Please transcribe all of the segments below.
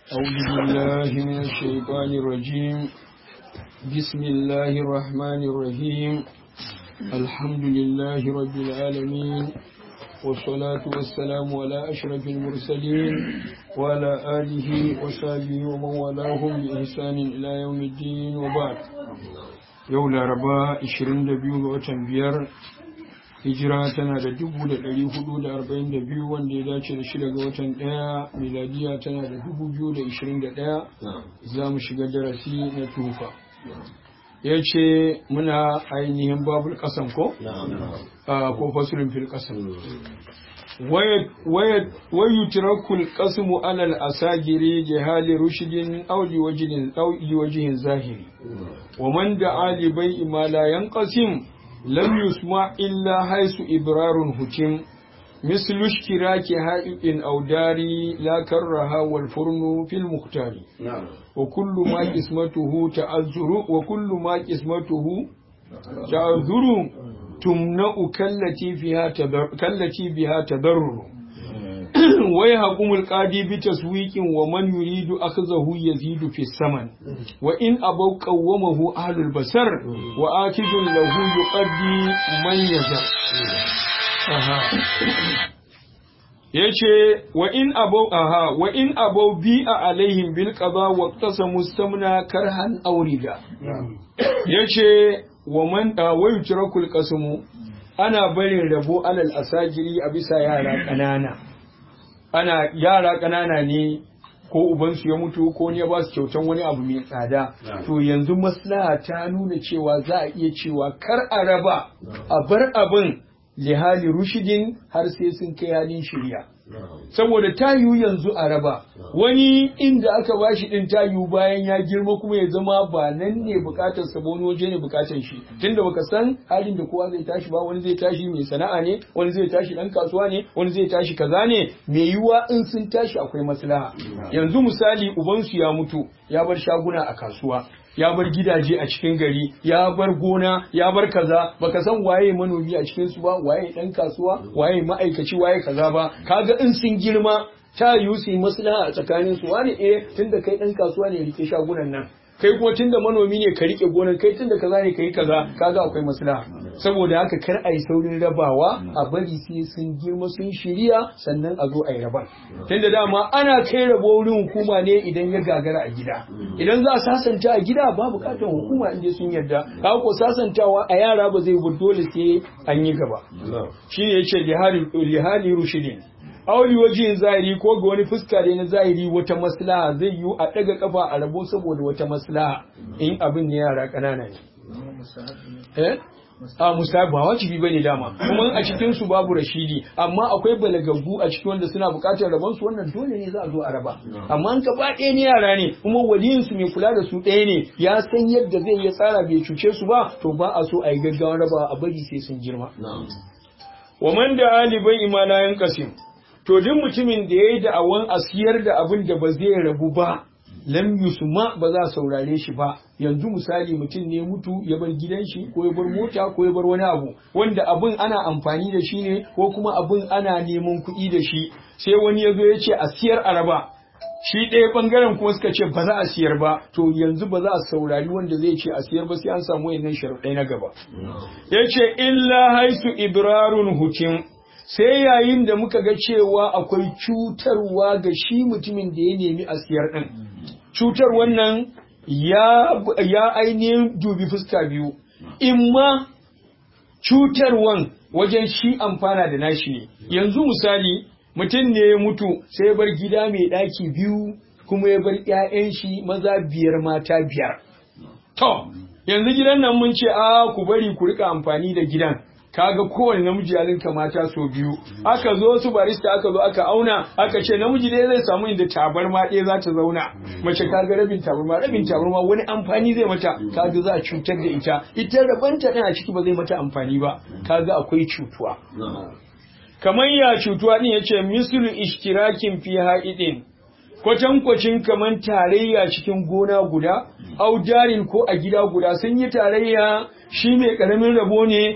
أعوذ بالله من الشيطان الرجيم بسم الله الرحمن الرحيم الحمد لله رب العالمين والصلاة والسلام على أشرف المرسلين وعلى آله وصحبه ومن والاهم بإحسان إلى يوم الدين وبعد يوم الأربعاء 22 وتن biyar hijira tana da dubu da ɗari hudu da arba'in da biyu wanda ya dace da shida ga watan ɗaya miladiya tana da dubu biyu da ishirin da ɗaya za mu shiga darasi na tufa ya ce muna ainihin babul ƙasan ko? ko fasirin fil ƙasan wayu tirakul ƙasmu alal asagiri jihali rushidin auli wajihin zahiri wa man da ali bai imala yan ƙasim لم يسمع إلا حيث إبرار حكم مثل اشتراك هائب أو داري لا كرها والفرن في المختار نعم. وكل ما قسمته تعذر وكل ما قسمته تعذر تمنع كالتي فيها تضر كالتي بها تضرر ويحكم القاضي بتسويق ومن يريد أخذه يزيد في الثمن وإن أبوا قومه أهل البصر وآكد له يقضي من يزر yace wa in abau aha wa in abau bi a alaihim bil qada wa qasamu samna karhan awrida yace wa man wa yutrakul qasmu ana barin rabo alal asajiri a bisa yara ƙanana ana yara ƙanana ne ko ubansu ya mutu ko ne ya ba su kyautan wani abu mai tsada to yanzu maslaha ta nuna cewa za a iya cewa kar a raba a bar abin lihali rushidin har sai sun kai halin shirya saboda ta yiwu yanzu a raba wani inda aka bashi din ta yiwu bayan ya girma kuma ya zama ba nan ne bukatar sa wani waje ne bukatar shi tunda baka san halin da kowa zai tashi ba wani zai tashi mai sana'a ne wani zai tashi dan kasuwa ne wani zai tashi kaza ne mai yiwuwa in sun tashi akwai maslaha yanzu misali ubansu ya mutu ya bar shaguna a kasuwa ya bar gidaje a cikin gari ya bar gona ya bar kaza baka san waye manomi a cikin su ba waye dan kasuwa waye ma'aikaci waye kaza ba kaga in sun girma ta yiwu su yi maslaha a tsakanin su wani eh tunda kai dan kasuwa ne rike shagunan nan kai kuma tunda manomi ne ka rike gonar kai tunda kaza ne kai kaza kaga akwai maslaha saboda haka kar a yi saurin rabawa a bari sai sun girma sun shirya sannan a zo a yi raban tunda dama ana kai rabo wurin hukuma ne idan ya gagara a gida idan za a sasanta a gida ba bukatar hukuma inda sun yarda kaga ko sasantawa a yara ba zai bu dole sai an yi gaba shi ne yace lihali rushidin auli wajen zahiri ko ga wani fuska da na zahiri wata maslaha zai yiwu a ɗaga kafa a rabo saboda wata maslaha in abin ne yara ƙanana ne. Eh? a musabi ba wajibi bane dama kuma a cikin su babu rashidi amma akwai balagaggu a cikin wanda suna buƙatar rabon su wannan dole ne za a zo a raba amma an ka ɗaya ne yara ne kuma waliyin su mai kula da su ɗaya ne ya san yadda zai iya tsara bai cuce su ba to ba a so a yi gaggawa raba a bari sai sun girma wa man da alibai imanayan kasim to duk mutumin da ya yi da'awan a siyar da abin da ba zai rabu ba lam yusma ba za saurare shi ba yanzu misali mutum ne mutu ya bar gidan shi ko ya bar mota ko ya bar wani abu wanda abin ana amfani da shi ne ko kuma abin ana neman kuɗi da shi sai wani ya zo ya ce a siyar araba shi ɗaya ɓangaren kuma suka ce ba za a siyar ba to yanzu ba za a saurari wanda zai ce a siyar ba sai an samu wayannan sharuɗai na gaba ya ce illa haisu ibrarun hukim sai yayin da muka ga cewa akwai cutarwa ga shi mutumin da ya nemi a siyar ɗin. Cutar wannan ya ainihin dubi fuska biyu, in ma cutarwan wajen shi amfana da nashi ne. Yanzu misali, mutum ne ya mutu sai ya bar gida mai ɗaki biyu kuma ya bar ‘ya'yan shi maza biyar mata biyar. To, yanzu gidan nan mun ce, a ku bari ku rika amfani da gidan. kaga kowane namiji ya linka mata so biyu aka zo su barista aka zo aka auna aka ce namiji dai zai samu inda tabarma ɗaya za ta zauna mace kaga rabin tabarma rabin tabarma wani amfani zai mata kaga za a cutar da ita ita rabanta ɗin a ciki ba zai mata amfani ba kaga akwai cutuwa kamar ya cutuwa ɗin yace mislu ishtirakin fi ha'idin kwatankwacin kamar tarayya cikin gona guda audarin ko a gida guda sun yi tarayya shi mai karamin rabo ne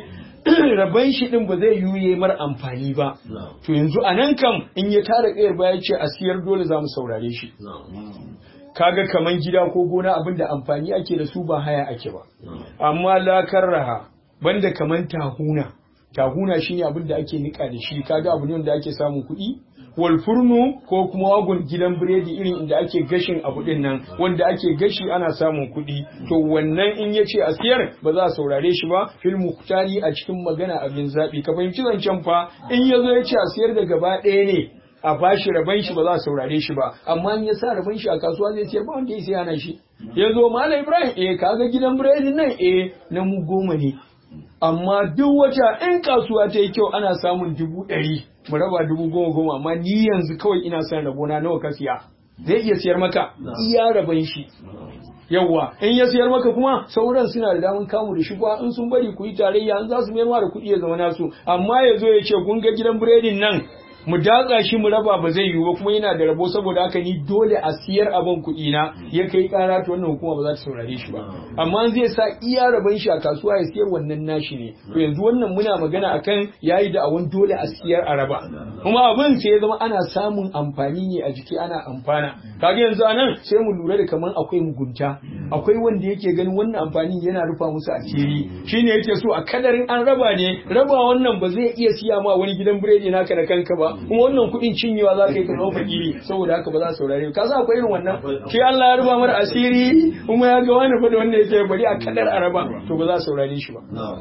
raban shi din ba zai yuye mar amfani ba to yanzu a nan kam in ya tara kayar baya ce a siyar dole za mu saurare shi kaga kaman gida ko gona abin da amfani ake da su ba haya ake ba amma lakar raha banda kaman tahuna tahuna shine abin da ake nika da shi kaga abu ne wanda ake samun kuɗi wal furnu ko kuma wagon gidan biredi irin inda ake gashin abu din nan wanda ake gashi ana samun kuɗi to wannan in ya ce a siyar ba za a saurare shi ba fil muhtari a cikin magana abin zaɓi ka fahimci zancen fa in ya zo ya ce a siyar da gaba ɗaya ne a bashi raban shi ba za a saurare shi ba amma in ya sa raban shi a kasuwa zai siyar ba wanda ya siya na shi ya zo malam ibrahim eh kaga gidan biredin nan eh na mu goma ne amma duk wata in kasuwa ta yi kyau ana samun dubu ɗari mu raba dubu goma goma amma ni yanzu kawai ina son rabona nawa ka siya zai iya siyar maka iya raban shi yawwa in ya siyar maka kuma sauran suna da daman kamu da shi in sun bari ku yi tarayya in za su mayar ma da kuɗi ya zama nasu amma ya zo ya ce kun ga gidan biredin nan mu datsa shi mu raba ba zai yiwu ba kuma yana da rabo saboda haka ni dole a siyar abin kuɗi na ya kai ƙara ta wannan hukuma ba za ta saurare shi ba amma zai sa iya rabon shi a kasuwa ya siyar wannan nashi ne to yanzu wannan muna magana akan yayi da awon dole a siyar a raba kuma abin sai ya zama ana samun amfani ne a jiki ana amfana kaga yanzu anan sai mu lura da kaman akwai mugunta akwai wanda yake ganin wannan amfanin yana rufa musu asiri shine yake so a kadarin an raba ne raba wannan ba zai iya siya ma wani gidan biredi naka da kanka ba kuma wannan kuɗin cinyewa za ka yi ka zama fakiri saboda haka ba za su saurare ka sa akwai irin wannan shi Allah ya ruba mara asiri kuma ya ga wani fa da wanda yake bari a kadar araba to ba za su saurare shi ba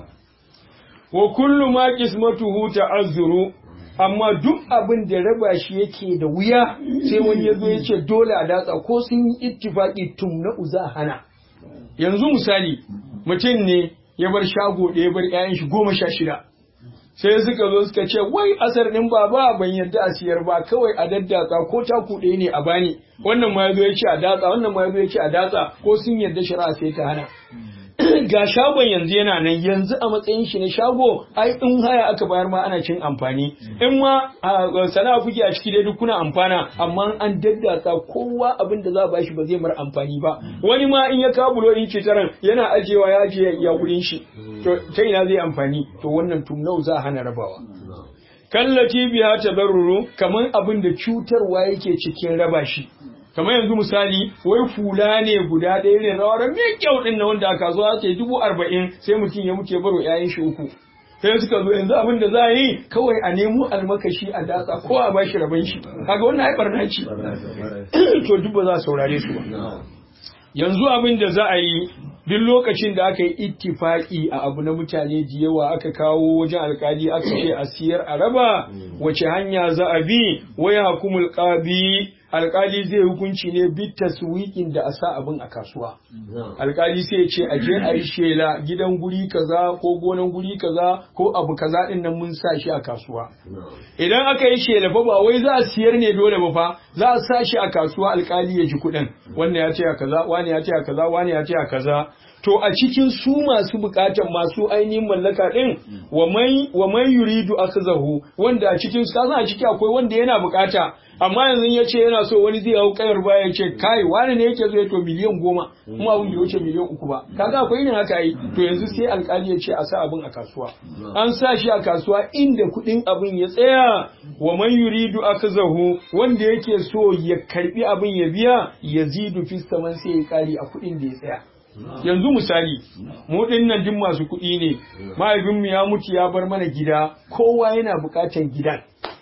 wa kullu ma qismatuhu ta'azzuru amma duk abin da raba shi yake da wuya sai wani ya zo ya ce dole a datsa ko sun yi ittifaki tum na uza hana yanzu misali mutum ne ya bar shago ɗaya bar 'ya'yan shi goma sha shida sai suka zo suka ce wai asar din baba ban yarda a siyar ba kawai a daddatsa ko ta kuɗe ne a bani wannan ma yazo ya ce a datsa wannan ma yazo ya ce a datsa ko sun yarda shari'a sai ta hana ga shagon yanzu yana nan yanzu a matsayin shi na shago ai in haya aka bayar ma ana cin amfani in ma sana'a kuke a ciki dai duk kuna amfana amma an daddatsa kowa abin da za a bashi ba zai mar amfani ba wani ma in ya kabulo in ce taran yana ajewa ya ajiye ya kudin shi to ta ina zai amfani to wannan tumnau za a hana rabawa kallati biya tabarruru kaman abin da cutarwa yake cikin raba shi kamar yanzu misali wai fula ne guda ɗaya ne rawar mai kyau ɗin na wanda a kasuwa ce dubu arba'in sai mutum ya muke baro ƴaƴan shi uku sai suka zo yanzu abin da za a yi kawai a nemo almakashi a datsa ko a bashi rabon shi kaga wannan ai barna ce to duk ba za a saurare su ba yanzu abin da za a yi duk lokacin da aka yi ittifaki a abu na mutane da yawa aka kawo wajen alkali aka ce a siyar a raba wace hanya za a bi waya hukumul qabi alkali zai hukunci ne bit taswiqin da a sa abin a kasuwa alkali sai ya ce a je a yi shela gidan guri kaza ko gonan guri kaza ko abu kaza din nan mun sa shi a kasuwa idan aka yi shela fa ba wai za a siyar ne dole ba fa za a sa shi a kasuwa alkali ya ji kuɗin wannan ya ce a kaza wani ya ce a kaza wani ya ce a kaza to a cikin su masu bukatan masu ainihin mallaka din wa mai yuridu akhzahu wanda a cikin su kaza a ciki akwai wanda yana bukata amma yanzu ya ce yana so wani zai hau kayar baya ya ce kai wani ne yake so ya to miliyan goma kuma abin bai wuce miliyan uku ba kaga akwai irin haka yi to yanzu sai alkali ya ce a sa abin a kasuwa an sa shi a kasuwa inda kuɗin abin ya tsaya wa man yuridu akhzahu wanda yake so ya karbi abin ya biya yazidu fi saman sai ya kari a kuɗin da ya tsaya yanzu misali mu nan duk masu kuɗi ne mahaifinmu ya mutu ya bar mana gida kowa yana buƙatar gidan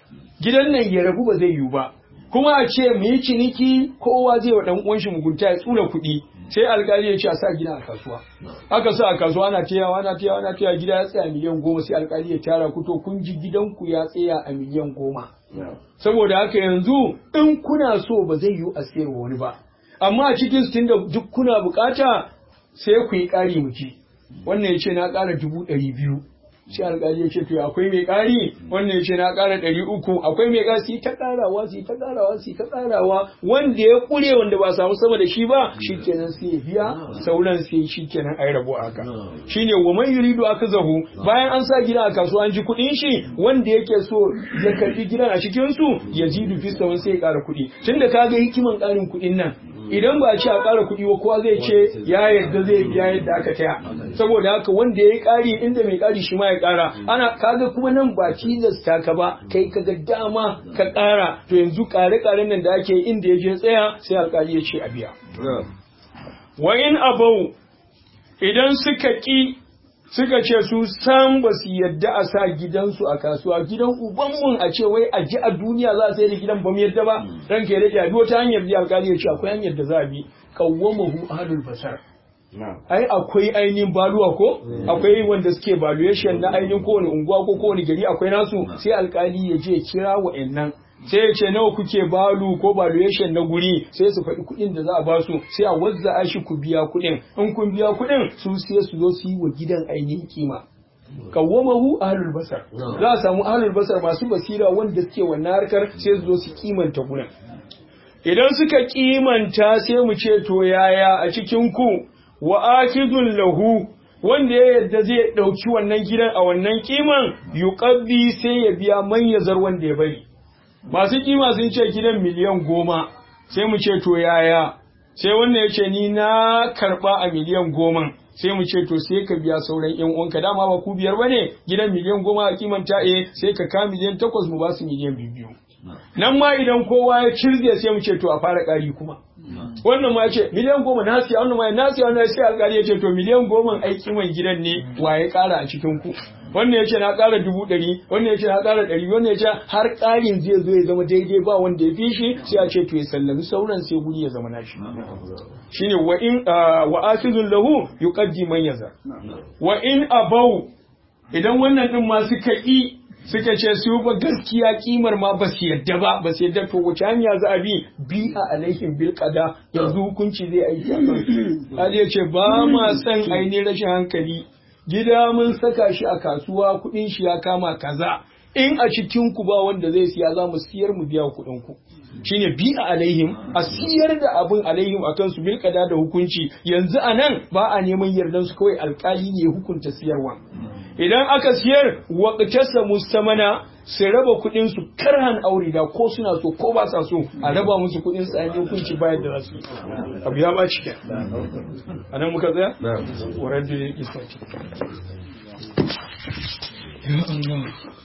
gidan nan ya rabu ba zai yiwu ba kuma a ce mu yi ciniki kowa zai wa ɗan uwan shi mugunta ya tsura kuɗi sai alkali ya ce a sa gida a kasuwa aka sa a kasuwa ana tayawa ana tayawa ana tayawa gida ya tsaya miliyan goma sai alkali ya tara ku to kun ji gidanku ya tsaya a miliyan goma saboda haka yanzu in kuna so ba zai yiwu a siyarwa wani ba amma a cikin su tunda duk kuna bukata sai ku yi ƙari muki wannan ya ce na ƙara dubu ɗari biyu sai alƙali ya ce to akwai mai ƙari wannan ya ce na ƙara ɗari uku akwai mai ƙari su ta ƙarawa su ta ƙarawa su ta ƙarawa wanda ya ƙure wanda ba samu sama da shi ba shi kenan sai ya biya sauran sai shi kenan ai rabu haka shine wa man yuridu zahu bayan an sa gida a kasuwa an ji kuɗin shi wanda yake so ya karɓi gidan a cikin su ya ji dufi sai ya ƙara kuɗi tunda kaga hikiman ƙarin kuɗin nan idan ba a ce a ƙara kuɗi ba kowa zai ce ya yarda zai biya yadda aka taya saboda haka wanda ya yi ƙari inda mai ƙari shi ma ya ƙara ana kaga kuma nan ba tilasta ka ba kai kaga dama ka ƙara to yanzu ƙare-ƙaren nan da ake inda ya je tsaya sai alƙali ya ce a biya wa in abau idan suka ƙi suka ce su san ba su yadda a sa gidansu a kasuwa gidan ubanmun a ce wai a ji a duniya za a sai da gidan ba mu yadda ba ranka ya rage a wata hanyar da alƙali ya ce akwai hanyar da za a bi kawwamahu ahlul basar ai akwai ainihin baluwa ko akwai wanda suke valuation na ainihin kowane unguwa ko kowane gari akwai nasu sai alkali ya je kira wa'annan sai ya ce nawa kuke balu ko valuation na guri sai su faɗi kuɗin da za a basu sai a wazza shi ku biya kuɗin in kun biya kuɗin su sai su zo su yi wa gidan ainihin kima kawwamahu ahlul basar za a samu ahlul basar masu basira wanda suke wannan harkar sai su zo su kimanta gurin idan suka kimanta sai mu ce to yaya a cikin ku wa akidun lahu wanda ya yadda zai ɗauki wannan gidan a wannan kiman yuqabbi sai ya biya man yazar wanda ya bari masu kima sun ce gidan miliyan goma sai mu ce to yaya sai wannan ya ce ni na karɓa a miliyan goma sai mu ce to sai ka biya sauran yan uwanka dama ba ku biyar bane gidan miliyan goma a kimanta eh sai ka ka miliyan takwas mu ba su miliyan biyu nan ma idan kowa ya cirge sai mu ce to a fara ƙari kuma wannan ma ya ce miliyan goma na siya wannan ma na siya wannan sai alƙali ya ce to miliyan goma aiki mai gidan ne wa ya ƙara a cikin ku wannan ya ce na ƙara dubu ɗari wannan ya ce na ƙara ɗari wannan ya ce har ƙarin zai zo ya zama daidai ba wanda ya fi shi sai a ce to ya sallami sauran sai guri ya zama nashi shine wa in wa asizun lahu yuqaddi man yazar wa in abau idan wannan din ma suka yi suka ce su ba gaskiya kimar ma ba su yadda ba ba su yadda to wace hanya za a bi bi a alaihim bil qada yanzu hukunci zai aiki a kan ya ce ba ma san ainihin rashin hankali gida mun saka shi a kasuwa kuɗin shi ya kama kaza in a cikin ku ba wanda zai siya za mu siyar mu biya kuɗin ku shine bi a alaihim a siyar da abin alaihim akan su bil qada da hukunci yanzu anan ba a neman yardan su kawai alkali ne hukunta siyarwa idan aka siyar waƙatarsa mustamana su raba kuɗin su karhan aure da ko suna so ko ba sa so a raba musu kuɗin su ainihin hukunci bayan da za su abu ya ba cikin a nan muka tsaya? warar da ya isa ya Allah